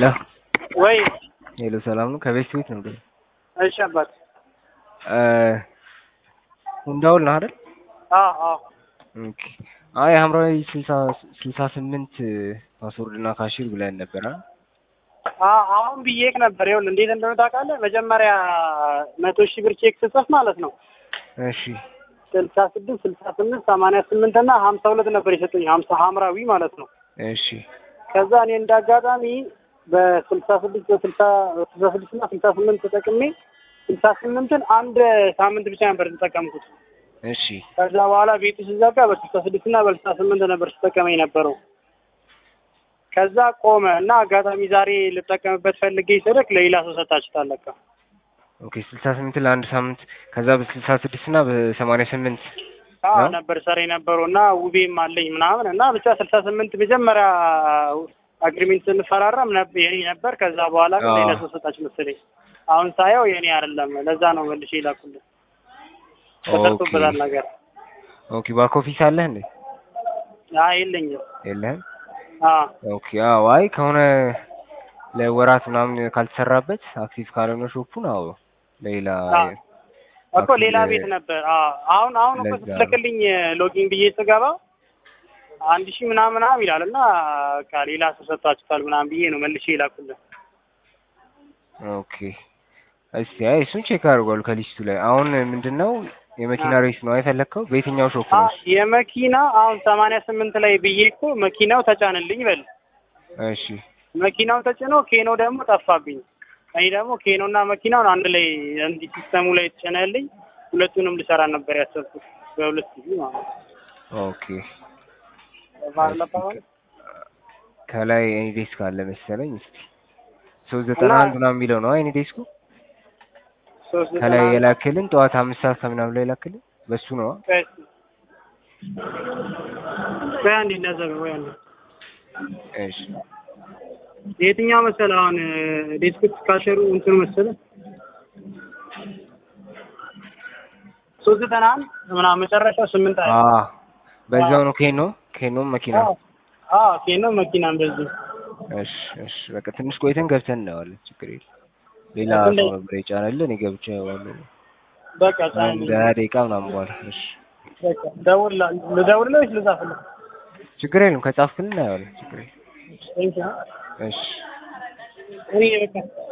ወይ ሄሎ ሰላም ነው? ከቤት ቤት ነው ግን እሺ አባት ሁንዳውል ነው አይደል? አዎ አዎ ኦኬ። አይ ሐምራዊ ስልሳ ስልሳ ስምንት ፓስወርድ እና ካሽር ብለን ነበር አ አዎ አሁን ብዬክ ነበር። ይኸውልህ እንዴት እንደሆነ ታውቃለህ? መጀመሪያ መቶ ሺህ ብር ቼክ ስጽፍ ማለት ነው እሺ ስልሳ ስድስት ስልሳ ስምንት ሰማንያ ስምንት እና ሀምሳ ሁለት ነበር የሰጡኝ ሀምሳ ሐምራዊ ማለት ነው። እሺ ከዛ እኔ እንደ አጋጣሚ በስልሳ ስድስት በስልሳ ስልሳ ስድስት እና ስልሳ ስምንት ተጠቅሜ ስልሳ ስምንትን አንድ ሳምንት ብቻ ነበር የተጠቀምኩት። እሺ ከዛ በኋላ ቤቱ ሲዘጋ በስልሳ ስድስት እና በስልሳ ስምንት ነበር ስጠቀመ የነበረው። ከዛ ቆመ እና አጋጣሚ ዛሬ ልጠቀምበት ፈልጌ ስልክ ለሌላ ሰው ሰጣችሁታል ለካ። ኦኬ ስልሳ ስምንት ለአንድ ሳምንት ከዛ በስልሳ ስድስት እና በሰማንያ ስምንት አዎ ነው? ነበር ሰራ የነበረው እና ውቤም አለኝ ምናምን እና ብቻ ስልሳ ስምንት መጀመሪያ አግሪሜንት ስንፈራረም ነብ- የኔ ነበር። ከዛ በኋላ ግን አዎ። ሌላ ሰው ሰጣች መሰለኝ። አሁን ሳየው የኔ አይደለም። ለዛ ነው መልሼ ይላኩልህ። ተሰርቶበታል ኦኬ ነገር። ኦኬ ባክ ኦፊስ አለህ እንዴ? አይ የለኝም። የለህም? አዎ ኦኬ አዎ። አይ ከሆነ ለወራት ምናምን ካልተሰራበት አክቲቭ ካልሆነ ሾፑን አዎ ለሌላ አዎ። እኮ አክቲቭ ሌላ ቤት ነበር። አዎ አሁን አሁን እኮ ለዛ ነው። ስትልክልኝ ሎጊን ብዬ ስገባ አንድ ሺህ ምናምን ምናምን ይላል እና በቃ ሌላ ሰው ሰጥቷችኋል ምናምን ብዬ ነው መልሼ ይላኩልህ። ኦኬ እስቲ አይ እሱን ቼክ አድርጓል ከሊስቱ ላይ አሁን ምንድነው የመኪና ሬስ ነው የፈለግከው በየትኛው ሾፕ አ ነው የመኪና አሁን ሰማንያ ስምንት ላይ ብዬ እኮ መኪናው ተጫንልኝ በል እሺ መኪናው ተጭኖ ኬኖ ደግሞ ጠፋብኝ። እኔ ደግሞ ኬኖ እና መኪናውን አንድ ላይ እንዲህ ሲስተሙ ላይ ተጭነልኝ ሁለቱንም ልሰራ ነበር ያሰብኩት በሁለት ጊዜ ማለት ነው። ኦኬ ባለፈው ከላይ ኤኒ ዴስክ አለ መሰለኝ እስቲ ሶስት ዘጠና አንድ ምናምን የሚለው ነው ኤኒ ዴስኩ ሶስት ዘጠና ከላይ አንድ የላክልን ጠዋት አምስት ሰዓት ከምናምን ላይ የላክልን በሱ ነው ቆይ እስኪ ቆይ አንዴ እንደዘገ ወይ አንዴ እሺ የትኛው መሰለህ አሁን ዴስክት ካሸሩ እንትኑ መሰለህ ሶስት ዘጠና አንድ ምናምን መጨረሻው ስምንት አለ አ በዛው ነው ኬኖ ኬኖም መኪና አዎ አዎ ኬኖ መኪና እንደዚህ እሺ እሺ በቃ ትንሽ ቆይተን ገብተን እናየዋለን ችግር የለም ሌላ እንደ- ሰው ነበር የጫነልን እኔ ገብቼ አየዋለሁ በቃ አንድ ጫንልኝ ሀያ ደቂቃ ምናምን በኋላ እሺ በቃ ደውልላ ልደውልልህ ወይስ ልጻፍልህ? ችግር የለም ከጻፍክልን እናየዋለን ችግር የለም ቴንኪው እሺ እኔ በቃ